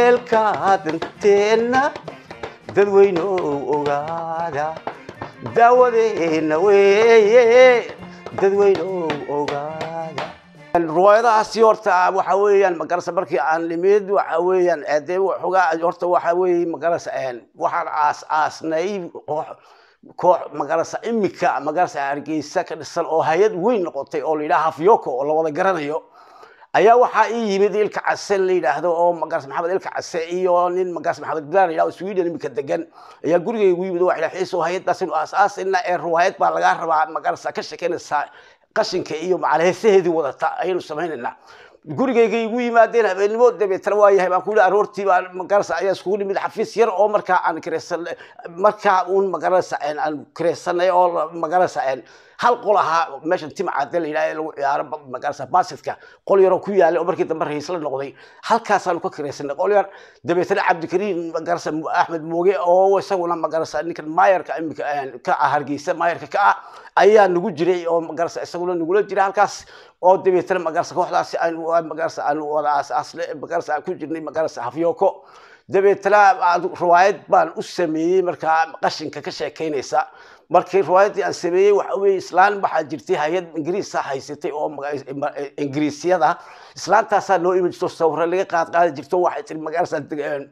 daryeelka danteenna dadweynow ogaada daawadeenna weeye dadweynow ogaada riwaayadahaasi horta waxa weeyaan magarasa markii aan nimid waxa weeyaan dee waxoogaa horta waxa weeye magarasa waxaan aas aasnay koox koox magarasa imika magarasa hargeysa ka dhisan oo hay-ad weyn noqotay oo la yidhaha hafyoko oo la wada garanayo ayaa waxaa ii yimid ilka case la yidhaahdo oo magaras maxamed ilka case iyo nin magaras maxamed bilaan la yidhahdo sweden imika degan ayaa gurigayga igu yimid waxa xiiso hay-adaas inu aas-aasina ee riwaayad baa lagaa rabaa magarasa ka shekeynaysaa qashinka iyo macalheesaheedii wadata ayaynu samaynaynaa gurigayga igu yimaadeen habeenimo dabeetana waa yahay baan ku yidhi aroortii baa magarasa ayaa iskugu nimid xafiis yar oo markaa aan kireysan markaa uun magarasa aan kireysanay oo magarasa hal qol ahaa meeshan timcade la yidhaha lagu ciyaaro magarasa basidka qol yaroo ku yaalay oo markii dambe rahiisla noqday halkaasaanu ka kireysanay qol yar dabeetana cabdikariim magarasa axmed mooge oo isaguna magarasa ninkan maayarka imika ka ah hargeysa maayarka ka ah ayaa nagu jiray oo magarasa isaguna nagula jira halkaas oo dabeetana magarasa kooxdaasi aan magarasa aan wada aas-aasle magarasa aan ku jirnay magarasa hafyoko dabeetana riwaayad baan u sameeyey markaa qashinka ka sheekeynaysa markii riwaayaddii aan sameeyey waxa weeye islaan waxaa jirtay hay-ad ingiriisa haysatay oo ingiriisyada islaantaasaa noo imi jirto sawiro laga qaad qaadi jirto waxay tiri magarasa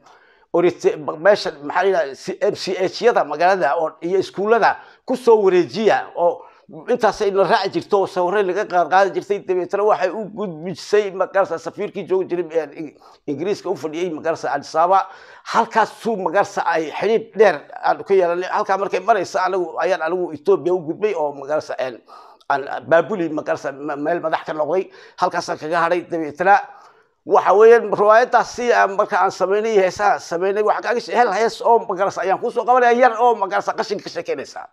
meesha maxaa la yidhaha m c h yada magaalada oo iyo iskuullada kusoo wareejiya oo intaasay na raaci jirto oo sawirey laga qaad qaadi jirtay dabeetana waxay u gudbisay magarasa safiirkii joogi jiray ingiriiska u fadhiyey magarasa adisaaba halkaasuu magarasa ay xidhiib dheer aan ka yeelanay halkaa markay maraysa anagu ayaan anigu etoobiya u gudbay oo magarasa aan baabuli magarasa meel madax ka noqday halkaasaan kaga hadhay dabeetana waxa weeyaan riwaayadaasi marka aan samaynay heesaha samaynay waxa kaaga hel hees oo magarasa ayaan kusoo qabanaya yar oo magarasa qashinka ka sheekeynaysaa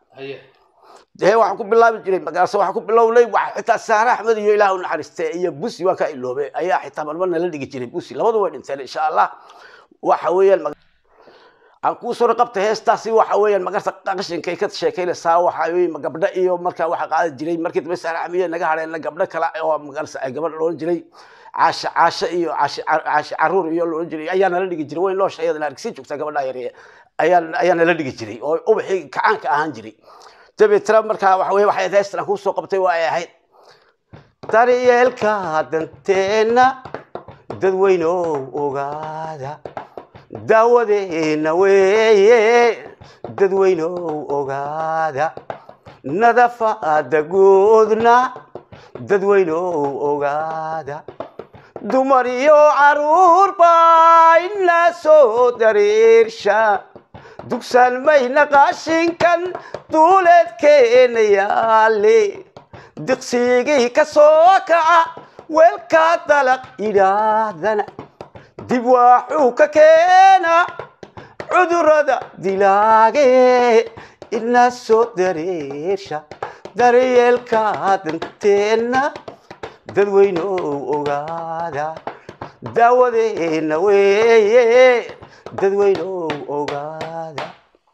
dee waxaan ku bilaabi jiray magarasa waxaan ku bilownay waxa xitaa saare axmed iyo ilaah u naxariiste iyo busi waan ka iloobe ayaa xitaa marmar nala dhigi jiray busi labadu way dhinteen insha allah waxa weeyaan aan kuu soo qabtay heestaasi waxa weeyaan magarta qashinkay ka sheekeynaysaa waxa weeye gabdho iyo markaa waxa qaadi jiray markii dambe saare axmed naga hadheen gabdho kale oo magarasa ay gabadh loodhan jiray caasha caasha iyo caashi caruur iyo loodhan jiray ayaa nala dhigi jiray way noosha iyadana hargeysa joogtaa gabadha yar ayaa ayaa nala dhigi jiray oo ubaxii kacaanka ahaan jiray dabeetana markaa waxa weye waxay heestan aan kusoo qabtay waa ay ahayd daryeelka danteenna dadweynow ogaada daawadeenna weeye dadweynow ogaada nadafaada guudna dadweynow ogaada dumar iyo caruur baa ina soo dareersha dugsan mayna qashinkan duuleedkeena yaale diqsigii ka soo kaca weelka dalaq idhaahdana dib waxuu ka keena cudurada dilaage ina soo dareersha daryeelka danteenna dadweynow ogaada daawadeenna weeye dadweynow ogaada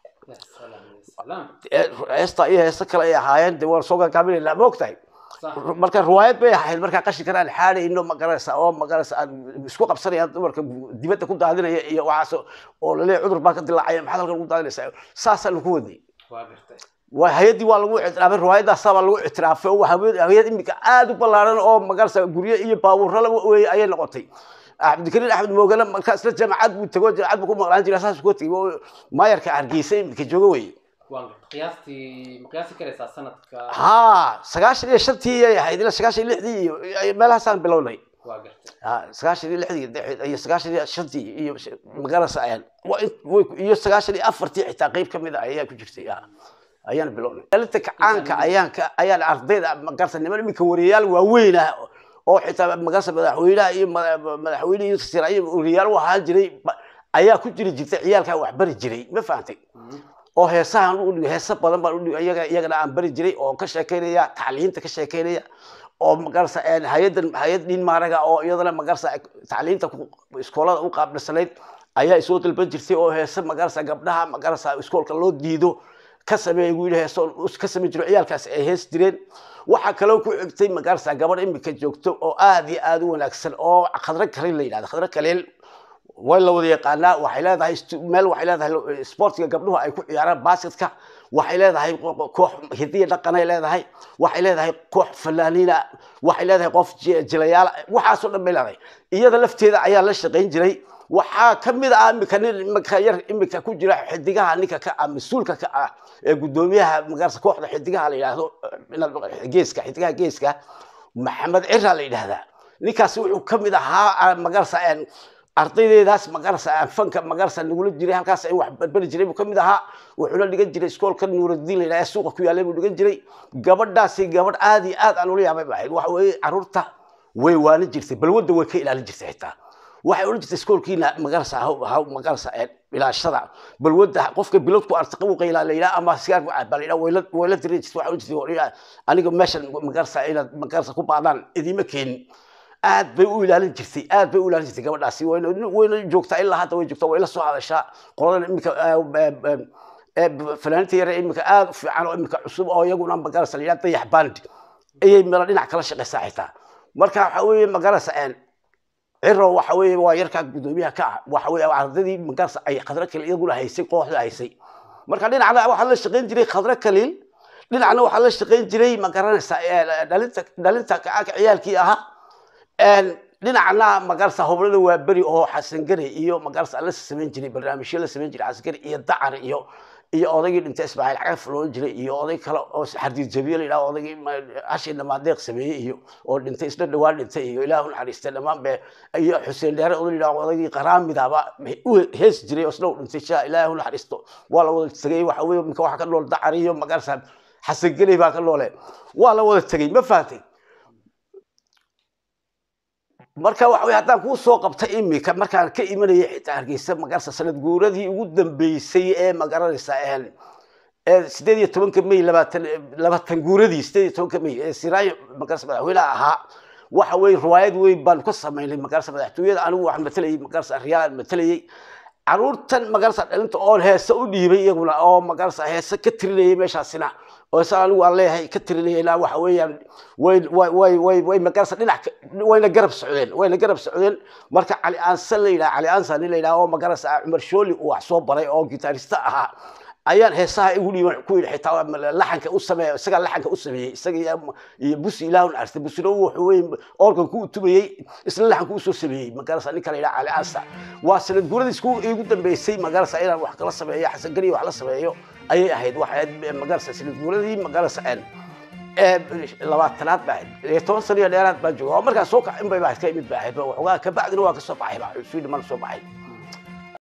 heesta iyo heesta kale ay ahaayeen de waan soo gaagaaminaynaa ma ogtahay marka riwaayad bay ahayd markaa qashinkan aan xaadhayno magaraysa oo magaraysa aan isku qabsanaya dumarka dibadda ku daadinaya iyo waxaas oo laleeyahay cudur baa ka dilaacaya maxaad halkan ugu daadinaysaa saasaanu ku wadnay waa hay-addii waa lagu ictiraafay riwaayadaasaa baa lagu ictiraafay oo hay-ad imika aada u ballaaran oo magaraysa guryo iyo baabuurrala wey ayay noqotay cabdikariin axmed moogana markaa isla jaamacad buu tago jaamacad buu ku maqlaan jiray saas ku tegay oo maayarka hargeysa imika jooga weye qiyaastii ma qiyaasi karaysaa sanadka ha sagaashan iyo shantii ayay ahayd ilaa sagaashan iyo lixdii iyo meelahaasaan bilownay waa gartay ha sagaashan iyo lixdii iyo sagaashan iyo shantii iyo magarasa ayaan iyo sagaashan iyo afartii xitaa qeyb kamid a ayaa ku jirtay ayaan bilownay dalinta kacaanka ayaan ka ayaan ardayda magarasa niman iminka wariyayaal waaweyn ah oo xitaa magarasa madaxweynaha iyo madaxweyne iyo siraayo wariyaal u ahaan jiray ayaa ku jiri jirtay ciyaalkaa wax bari jiray ma fahantay oo heesahan u dhigo heesa badan baan udhigo iyaga iyagana aan bari jiray oo ka sheekeynaya tacliinta ka sheekeynaya oo magarasa hay-adan hay-ad dhin maaraga oo iyadana magarasa tacliinta iskoolada u qaabdhisanayd ayaa isoo dalban jirtay oo heese magarasa gabdhaha magarasa iskoolka loo diido ka sameeya wiil heeso ka samayn jiro ciyaalkaas ay hees jireen waxaa kaloo ku xigtay magarasa gabadh imika joogto oo aad iyo aad u wanaagsan oo khadro kaleel la yidhahdo khadro kaleel way la wada yaqaanaa waxay leedahay stu- meel waxay leedahay sportiga gabdhuhu ay ku ciyaaraan basketka waxay leedahay qo- koox hidiya dhaqanay leedahay waxay leedahay koox fanaaniina waxay leedahay qof ji- jilayaala waxaasoo dhan bay leedahay iyada lafteeda ayaa la shaqayn jiray waxaa ka mid ah imika nin imika yar imika ku jira xidigaha ninka ka ah mas-uulka ka ah ee guddoomiyaha magarsa kooxda xidigaha la yidhaahdo eh, geeska xidigaha geeska maxamed cira la yidhaahdaa ninkaasi wuxuu ka mid ahaa magarsa ardaydeedaas magarsa fanka magarsa nagula jiray halkaas ay wax barbari jiray buu ka mid ahaa wuxuuna dhigan jiray iskoolka nuuraddiin la yidhaha ee suuqa ku yaallay buu dhigan jiray gabadhaasi gabadh aad iyo aad aan ula yaabay ba ahayd waxa weeye carruurta way waanin jirtay balwadda way ka ilaalin jirtay xitaa waxay odhan jirtay iskoolkiina magarsa haw magarsa ilaashada balwadda qofka bilowdku artiqa u qaylaa la yidhaha ama sigaar ku cabaa la yidhaha wayla wayla dirin jirtay waxay odhan jirtay "Wariyaa, aniga meeshan magarsa inaad magarsa ku baadaan idiima keenin aad bay u ilaalin jirtay aad bay u ilaalin jirtay gabadhaasi wayna wayna joogtaa ilaa hadda way joogtaa way la soo hadashaa qoladan iminka fanaaniinta yare iminka aad u fiican oo iminka cusub oo iyaguna magarasa la yidhaha dayax band ayay meel dhinac kala shaqaysaa xitaa marka waxa weeye magarasa ciro waxa weeye waa yarkaa guddoomiyaha ka ah waxa weeye ardadii magarasa ay khadro kaliil iyaguna haysay kooxda haysay marka dhinacna waxaa la shaqayn jiray khadro kaliil dhinacna waxaa la shaqayn jiray magaranaysa dhalinta dhalinta ka- ciyaalkii ahaa dhinacna magarsa hoblada waa beri oo xasan gari iyo magarsa la samayn jiray barnaamijyo la samayn jiray xasan gari iyo dacar iyo iyo odaygii dhintay ismaaciil cagaf loo jiray iyo oday kale oo xardiid jabiye la yidhaha odaygii hashi dhamaadeeq sameeyey iyo oo dhintay isna dhawaan dhintay iyo ilaahu naxariistay dhammaan be iyo xuseen dheere oday la yidhaha odaygii qaraamidaba u hees jiray oo isna u dhintay shaa ilaahu naxariisto waa la wada tegay waxa weeye minka waxa ka nool dacar iyo magarsa xasan gari baa ka noole waa la wada tegey ma fahatay marka waxa wey haddaan kuu soo qabta imika markaan ka imanayay xitaa hargeysa magarsa sanad guuradii ugu dambeysay ee magaranaysa ee sideed iyo tobanka may labaatan labaatan guuradii sideed iyo tobanka may ee siraayo magarsa madaxweynaha ahaa waxa weye riwaayad weyn baanu ka samaynay magarsa madaxtooyada anigu waxaan matalayay magarsa riyaalaan matalayay caruurtan magarsa dhalinta oon heese u dhiibay iyaguna oo magarsa heese ka tirinayay meeshaasina oo sa anigu aan leeyahay ka tirinayna waxa weeyaan way way way way way magarsa dhinac ka- wayna garab socdeen wayna garab socdeen marka cali aansan la yidhaha cali aansan nin la yidhaha oo magarasa cumar shooli uu wax soo baray oo gitaarista ahaa ayaan heesaha igu dhiiban ku yidhi xitaa laxanka u sameeya isagaa laxanka u sameeyey isaga iyo- iyo busi ilaahun arsta busina wuxuu wey organku u tumayey isla laxanku usoo sameeyey magarasa ninka la yidhaha cali aansa waa sanad guuradii isku igu dambeysay magarasa inaan wax kala sameeyo xasan gariyo wax la sameeyo ayay ahayd waxay ahayd magarasa sanad guuradii magarasa ee labaatanaad baa ahayd iyo toban sano iyo dheeraad baa jooga oo markaa soo kacin bay baa ka imid baa ahayd waxoogaa kabacdina waa ka soo baxay baa sweden mana soo baxay